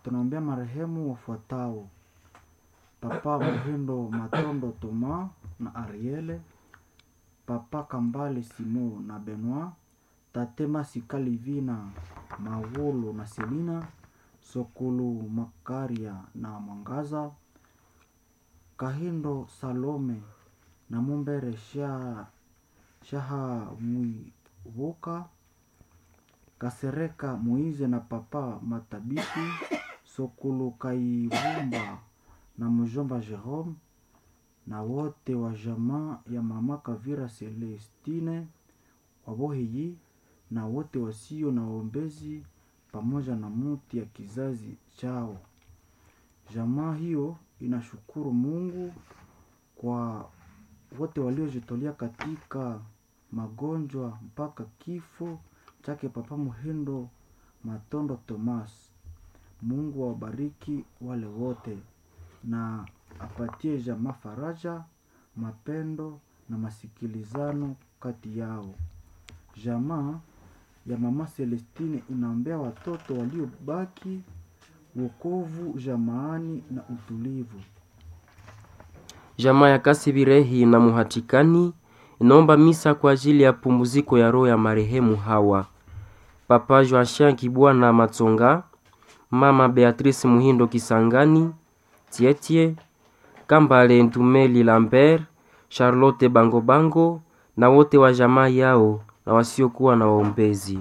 tunaombea marehemu wafuatao: Papa Muhindo Matondo Toma na Ariele, Papa Kambale Simo na Benoit, Tate Masika Livina Mawolo na Selina, Sokulu Makaria na Mwangaza, Kahindo Salome na Mumbere Sha Shaha Mwivoka, Kasereka Moize na Papa Matabiti, Sokulu Kaivumba na mjomba Jerome na wote wa jamaa ya mama Kavira Celestine Waboheyi na wote wasio na waombezi pamoja na muti ya kizazi chao. Jamaa hiyo inashukuru Mungu kwa wote waliojitolea katika magonjwa mpaka kifo chake Papa Muhindo Matondo Thomas. Mungu awabariki wale wote na apatie jamaa faraja, mapendo na masikilizano kati yao. Jamaa ya mama Celestine inaombea watoto waliobaki wokovu jamaani na utulivu. Jamaa ya Kasibirehi na Muhatikani inaomba misa kwa ajili ya pumziko ya roho ya marehemu hawa: Papa Joachim Kibwana Matsonga, Mama Beatrice Muhindo Kisangani, Tietie Kambale Ntumeli Lambert, Charlotte Bango Bango na wote wa jamaa yao na wasiokuwa na waombezi.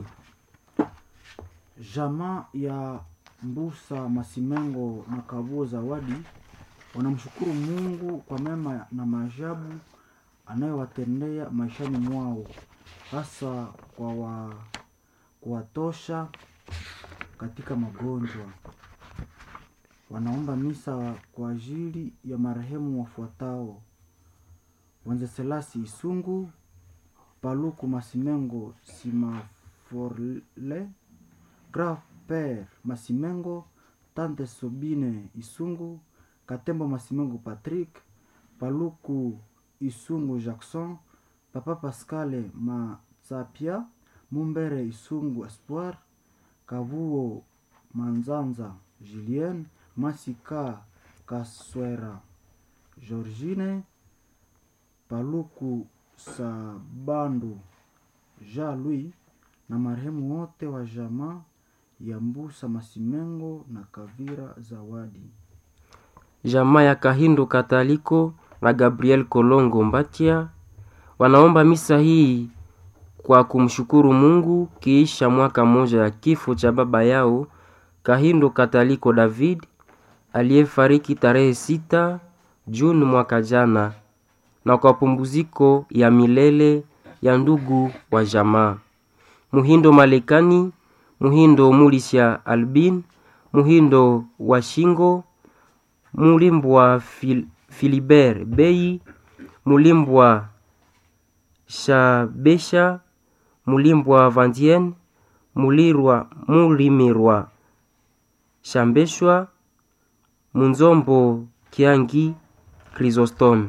Jamaa ya Mbusa Masimengo na Kabuo Zawadi wanamshukuru Mungu kwa mema na maajabu anayowatendea maishani mwao, hasa kwa wa, kuwatosha katika magonjwa. Wanaomba misa kwa ajili ya marehemu wafuatao: Wenzeselasi Isungu, Paluku Masimengo Simaforle, Grand Père Masimengo, Tante Sobine Isungu, Katembo Masimengo Patrick, Paluku Isungu Jackson, Papa Pascale Matsapia, Mumbere Isungu Espoir, Kavuo Manzanza Julien, Masika Kaswera Georgine, Paluku Sabandu Jean Louis na marehemu wote wa jamaa ya Mbusa Masimengo na Kavira Zawadi. Jamaa ya Kahindo Kataliko na Gabriel Kolongo Mbatia wanaomba misa hii kwa kumshukuru Mungu kiisha mwaka mmoja ya kifo cha baba yao Kahindo Kataliko David aliyefariki tarehe sita Juni mwaka jana, na kwa pumziko ya milele ya ndugu wa jamaa Muhindo Malekani, Muhindo Mulisha Albin, Muhindo wa Shingo, Mulimbwa Fil Filibert Bei, Mulimbwa Shabesha, Mulimbwa Vandien, Mulirwa Mulimirwa Shambeshwa, Munzombo Kiangi Chrysostome.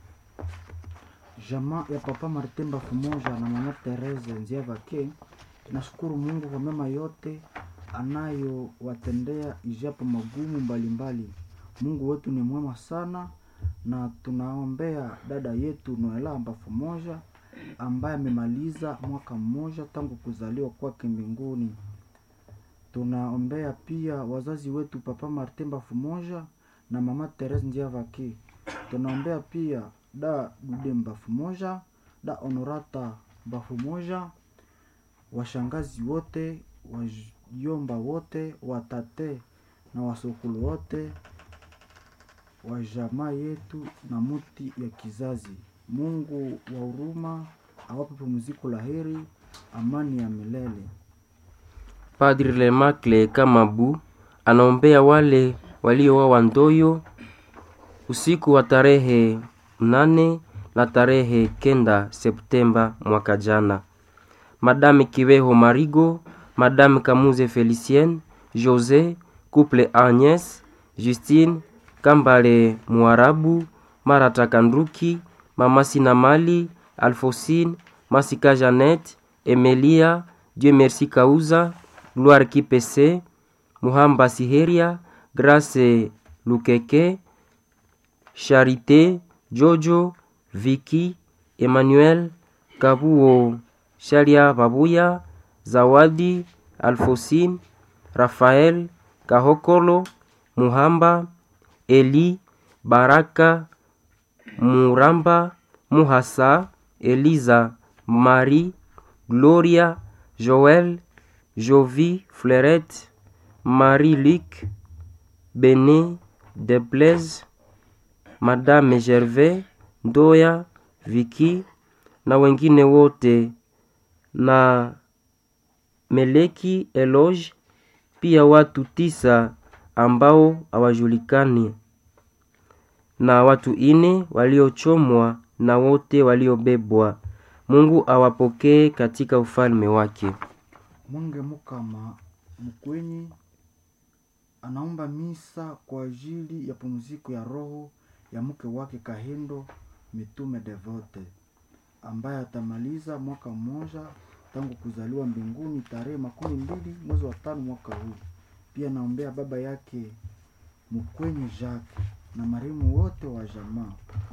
Jamaa ya Papa Martin Bafumoja na Mama Therese Nziavake nashukuru Mungu kwa mema yote anayowatendea ijapo magumu mbalimbali. Mungu wetu ni mwema sana, na tunaombea dada yetu Noela Bafumoja ambaye amemaliza mwaka mmoja tangu kuzaliwa kwake mbinguni. Tunaombea pia wazazi wetu Papa Martin Bafumoja na Mama Therese Nziavake. Tunaombea pia da Dude Bafumoja, da Honorata Bafumoja, washangazi wote, wajomba wote, watate na wasokulu wote wa jamaa yetu na muti ya kizazi. Mungu wa huruma awape pumziko la heri, amani ya milele. Padri Lemacle Kamabu anaombea wale waliowawa Ndoyo usiku wa tarehe mnane na tarehe kenda Septemba mwaka jana. Madame Kiweho Marigo, Madame Kamuze Felicienne, Jose, Couple Agnes, Justine, Kambale Muarabu, Marata Kanduki, Mama Sinamali, Alfosine, Masika Jeannette, Emelia, Dieu Merci Kauza, Gloire Kipese, Muhamba Siheria, Grace Lukeke, Charité Jojo, Viki Emmanuel, Kabuo Shalia Babuya, Zawadi Alfosine, Rafael Kahokolo, Muhamba Eli Baraka Muramba Muhasa Eliza Marie Gloria Joël Jovi Fleurette Marie-Luc Bené Deplaise Madame Gervais Ndoya Viki na wengine wote na Meleki Eloge pia watu tisa ambao hawajulikani na watu ine waliochomwa na wote waliobebwa. Mungu awapokee katika ufalme wake. Mwenge Mukama Mkwenyi anaomba misa kwa ajili ya pumziko ya roho ya mke wake Kahindo Mitume Devote ambaye atamaliza mwaka mmoja tangu kuzaliwa mbinguni tarehe makumi mbili mwezi wa tano mwaka huu. Pia naombea baba yake Mkwenyi Jacques na marehemu wote wa jamaa.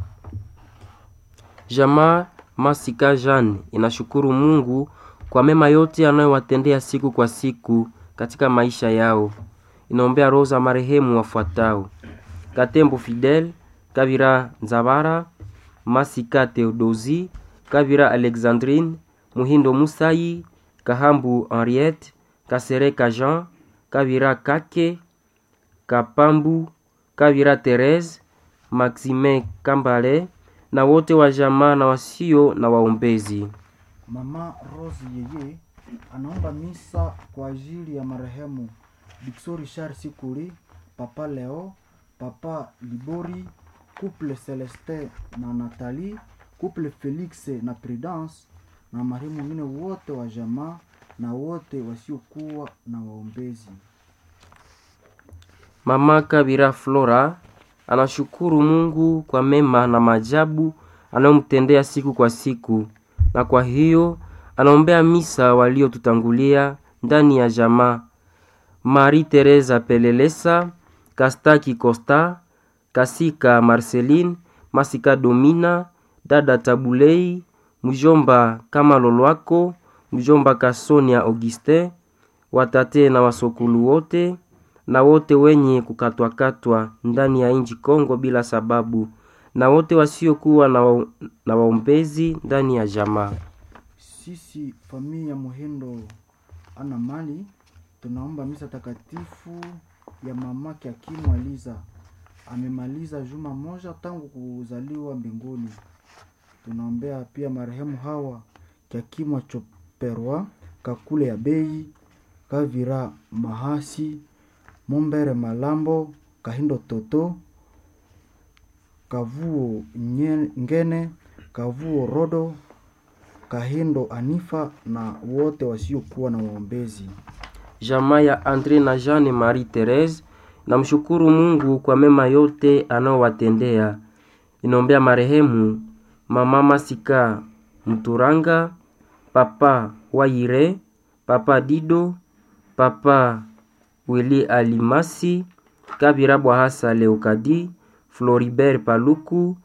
Jamaa Masika Jeanne inashukuru Mungu kwa mema yote anayowatendea siku kwa siku katika maisha yao. Inaombea roho za marehemu wafuatao: Katembo Fidel, Kabira Nzabara, Masika Theodosi, Kabira Alexandrine, Muhindo Musayi, Kahambu Henriette, Kasereka Jean, Kabira Kake, Kapambu, Kabira Therese, Maxime Kambale na wote wa jamaa na wasio na waombezi. Mama Rose yeye anaomba misa kwa ajili ya marehemu Dixo Richard Sikuli, Papa Leo, Papa Libori, Couple Celestin na Nathalie, Couple Felix na Prudence na marehemu wengine wote wa jamaa na wote wasiokuwa na waombezi. Mama Kabira Flora anashukuru Mungu kwa mema na maajabu anayomtendea siku kwa siku, na kwa hiyo anaombea misa waliotutangulia ndani ya jamaa: Marie Teresa Pelelesa, Kastaki Costa, Kasika Marceline, Masika Domina, dada Tabulei, mjomba kama Lolwako, mjomba Kasonia Augustin, watate na wasokulu wote na wote wenye kukatwakatwa ndani ya nchi Kongo bila sababu, na wote wasiokuwa na, wa, na waombezi ndani ya jamaa. Sisi familia ya Muhindo ana mali tunaomba misa takatifu ya mamake Akimu Aliza. Amemaliza juma moja tangu kuzaliwa mbinguni. Tunaombea pia marehemu hawa Kiakimu Choperwa, Kakule ya Bei, Kavira Mahasi, Mombere Malambo, Kahindo Toto, Kavuo Nye- Ngene, Kavuo Rodo, Kahindo Anifa na wote wasiokuwa na waombezi. Jamaa ya Andre na Jeanne Marie Therese namshukuru Mungu kwa mema yote anayowatendea. Inaombea marehemu mama Masika Mturanga, papa Waire, papa Dido, papa Wili Alimasi, Kabira Bwahasa Leokadi, Floribert Paluku,